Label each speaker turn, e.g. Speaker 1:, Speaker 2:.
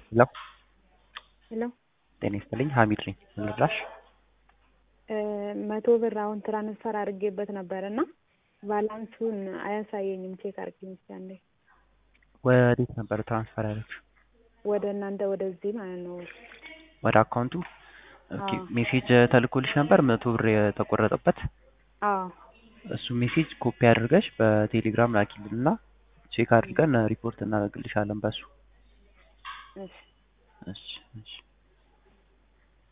Speaker 1: ሄሎ
Speaker 2: ሄሎ
Speaker 1: ጤና ይስጥልኝ ሀሚድ ነኝ ምን ልርዳሽ
Speaker 2: መቶ ብር አሁን ትራንስፈር አድርጌበት ነበር እና ባላንሱን አያሳየኝም ቼክ አድርጊኝ እስኪ አንዴ
Speaker 1: ወዴት ነበር ትራንስፈር ያደረግሽው
Speaker 2: ወደ እናንተ ወደዚህ ማለት ነው
Speaker 1: ወደ አካውንቱ ኦኬ
Speaker 2: አዎ
Speaker 1: ሜሴጅ ተልኮልሽ ነበር መቶ ብር የተቆረጠበት
Speaker 2: አዎ
Speaker 1: እሱ ሜሴጅ ኮፒ አድርገሽ በቴሌግራም ላኪልን እና ቼክ አድርገን ሪፖርት እናደርግልሻለን በሱ
Speaker 2: እሺ
Speaker 1: እሺ እሺ